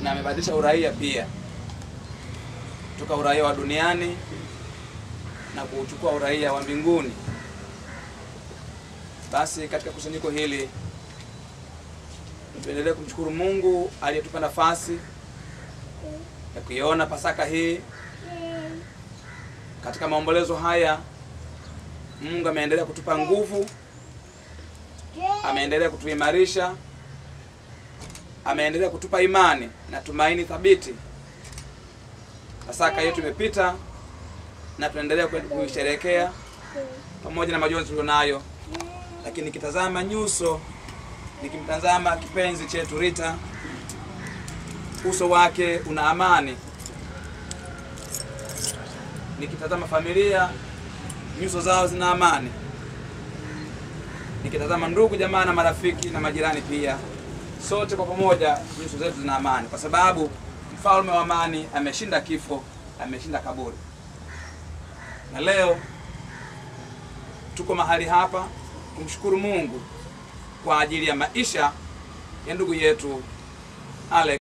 na amebadilisha uraia pia kutoka uraia wa duniani na kuuchukua uraia wa mbinguni. Basi katika kusanyiko hili tuendelee kumshukuru Mungu aliyetupa nafasi ya kuiona Pasaka hii. Katika maombolezo haya, Mungu ameendelea kutupa nguvu, ameendelea kutuimarisha, ameendelea kutupa imani na tumaini thabiti. Pasaka yetu imepita na tunaendelea kuisherehekea pamoja na majonzi tulionayo, lakini nikitazama nyuso, nikimtazama kipenzi chetu Rita, uso wake una amani. Nikitazama familia, nyuso zao zina amani. Nikitazama ndugu jamaa na marafiki na majirani pia, sote kwa pamoja nyuso zetu zina amani, kwa sababu mfalme wa amani ameshinda kifo, ameshinda kaburi. Na leo tuko mahali hapa kumshukuru Mungu kwa ajili ya maisha ya ndugu yetu Alex